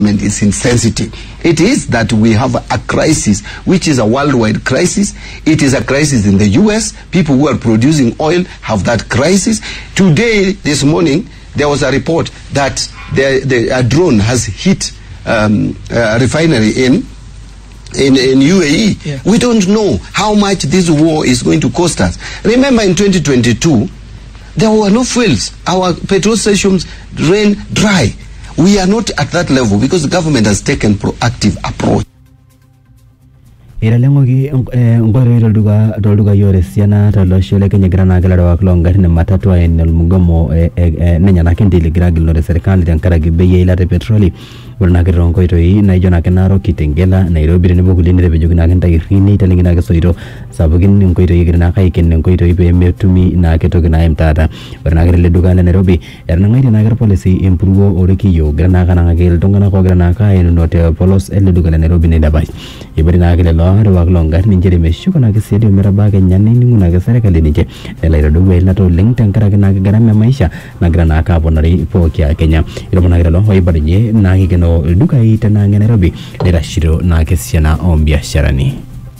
is insensitive. It is that we have a crisis, which is a worldwide crisis. It is a crisis in the US. People who are producing oil have that crisis. Today, this morning, there was a report that the, the, a drone has hit um, a refinery in in, in UAE. Yeah. We don't know how much this war is going to cost us. Remember in 2022, there were no fuels. Our petrol stations ran dry. We are not at that level because the government has taken proactive approach. italengoki nkoitoi tolduka toldukai ore esiana tolosho le kenya egira naa kelarewak loongarin ematatu aen olmugomo eh, eh, eh, nenyanak entil egira agilunore serikali tenkaraki bei eilata e petroli ore naake toonkoitoi naijo naake narok kitengela nairobi tenebo kulie netepejoki naake ntairri neitalengi naake soito sapukin inkoitoi egira naake aiken inkoitoi peemetumi naake toki naim taata ore naake tele duka le nairobi etanang'aitie naake irpolisi empuruo orikiyio egira naake anang'aki iltung'anak ogira naake aenuno te polos ele duka le nairobi neidapash ibari naake lelo arewak loongarrin inchere meshuko naake siadi ometabaa kenya nening'u naake serkali ninche nelo aitodou eilata oleng tenkaraki naake gharama e maisha nagira naake aponari pooki a kenya itomonaki lelo oibalinye naake ikeno ildukai tenaang' e nairobi neitashito naake esiana ombiasharani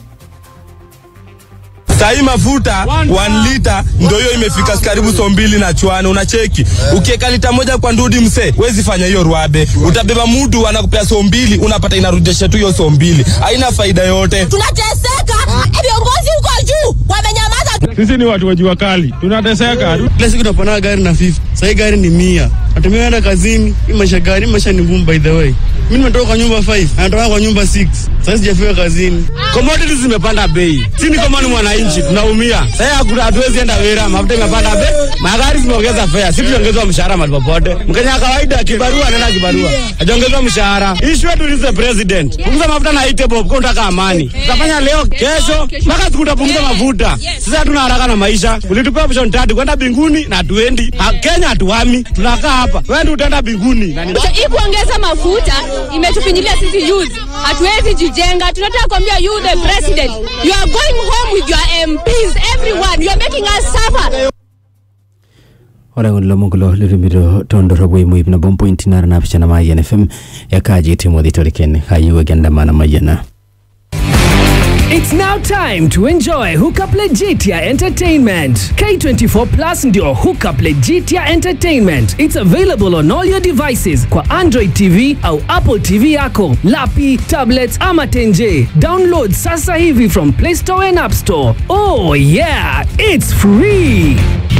Sahii mafuta 1 lita ndio hiyo imefika karibu so mbili na chwani, unacheki. Ukiweka lita moja kwa ndudi mse, wezi fanya hiyo rwabe. Utabeba mudu anakupea so mbili, unapata inarudisha tu hiyo so mbili, haina faida yote. tunateseka viongozi huko juu wamenyamaza Sisi ni watu wa jua kali, tunateseka. Kila siku tunapanda gari na 50. Sasa gari ni mia. Natumia kwenda kazini. Hii maisha gari, hii maisha ni ngumu by the way. Mimi nimetoka kwa nyumba 5, anatoka kwa nyumba 6. Sasa sijafika kazini. Commodities zimepanda bei, sisi kama ni mwananchi tunaumia. Sasa hakuna- hatuwezi enda wera, mafuta imepanda bei, magari zimeongeza fare, sisi tuongezwa mshahara mahali popote. Mkenya wa kawaida kibarua anaenda kibarua, hajaongezwa mshahara. Issue yetu ni the president, punguza mafuta na ite bob, kwa unataka amani. Tutafanya leo, kesho, mpaka siku utapunguza mafuta. Sasa hatuna haraka na maisha. Ulitupea option tatu, kwenda binguni na hatuendi. Ha- Kenya hatuhami, tunakaa hapa. Wewe ndio utaenda binguni na ni hii kuongeza mafuta imetufinyilia sisi youth, hatuwezi jijenga. Tunataka kuambia you the president, you are going home with your MPs, everyone, you are making us suffer. ore ng'ole lomon kulo litumito tondorropu eimu ip nabo mpointi nara naapishana maayian fm ekaaji timothy toriken kayiewuaki endamana mayiana It's now time to enjoy Hookup Legitia Entertainment. K24 Plus ndio Hookup Legitia Entertainment. It's available on all your devices kwa Android TV au Apple TV yako, lapi, tablets ama tenje. Download sasa hivi from Play Store and App Store. Oh yeah, it's free.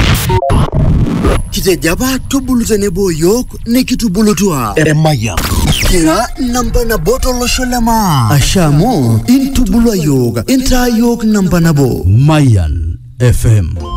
kitejaba tubulu tenebo yiok nikitubulutua eremaya kira namba nabo tolosho lema asha amu intubulua yiok intaa yiok namba nabo Mayan FM